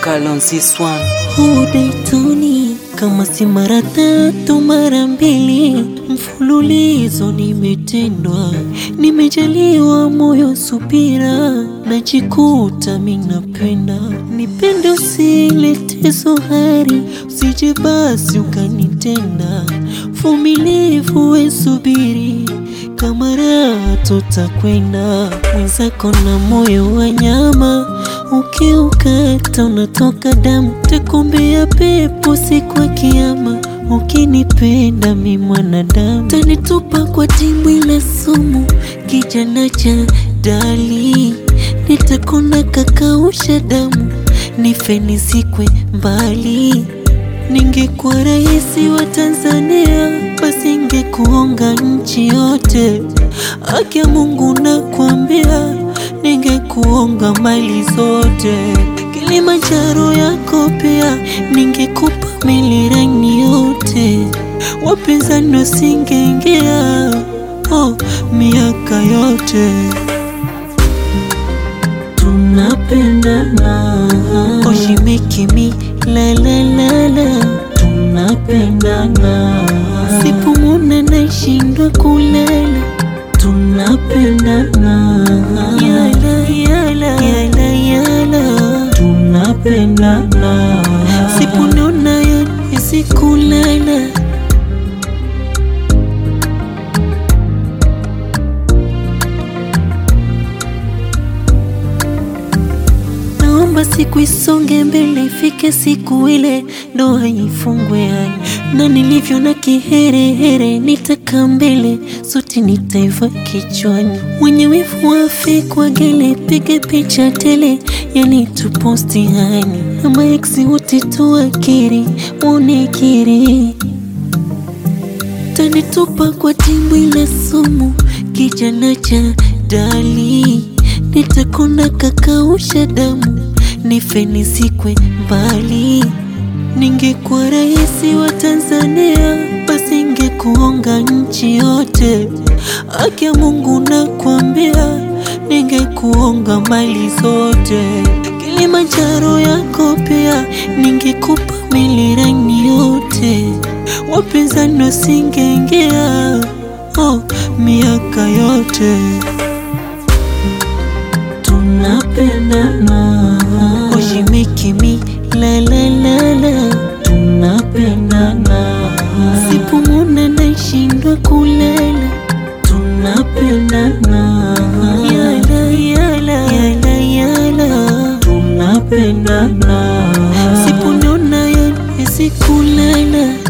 vocal on this one. Udaitoni kama si mara tatu mara mbili mfululizo nimetendwa, nimejaliwa moyo subira, najikuta minapenda nipende, usilete zohari, usije basi ukanitenda, vumilivu we subiri kama raha tutakwenda, mwenzako na moyo wa nyama, ukiukata unatoka damu, takumbia pepo siku ya Kiyama. Ukinipenda mi mwanadamu, tanitupa kwa dimbwi la sumu, kijana cha dali, nitakona kakausha damu, nife nizikwe mbali. Ningekuwa rais wa Tanzania, basi ingekuonga nchi yote. Haki ya Mungu nakwambia, ningekuonga mali zote. Kilimanjaro yako pia, ningekupa milirani yote. Wapinzani wasingeingia, oh, miaka yote tunapendana, oh, she make me la la la la, tunapendana, sipumuna naishindwa kulala, tunapendana, yala yala yala yala, tunapendana, sipunona yote kulala Naomba siku isonge mbele, ifike siku ile ndoa ifungwe hai, na nilivyo na kiherehere, nitaka mbele sote nitaiva kichwani. Mwenye wivu wafe kwa gele, pige picha tele, yani tuposti hani, ama eksi wote tuakiri, unekiri tanitupa kwa dimbwi la sumu, kijana cha dali, nitakona kakausha damu, nife nizikwe mbali. Ningekuwa rais wa Tanzania, basi ingekuonga nchi yote. Haki ya Mungu nakwambia, ningekuonga mali zote. Kilimanjaro yako pia, ningekupa milirani yote wapinzani wasingeingia, oh, miaka yote tunapendana, oh, she make me la la la la, tunapendana, sipumuna naishindwa kulala, tunapendana, yala yala yala yala, tunapendana, sipunona yote sikulala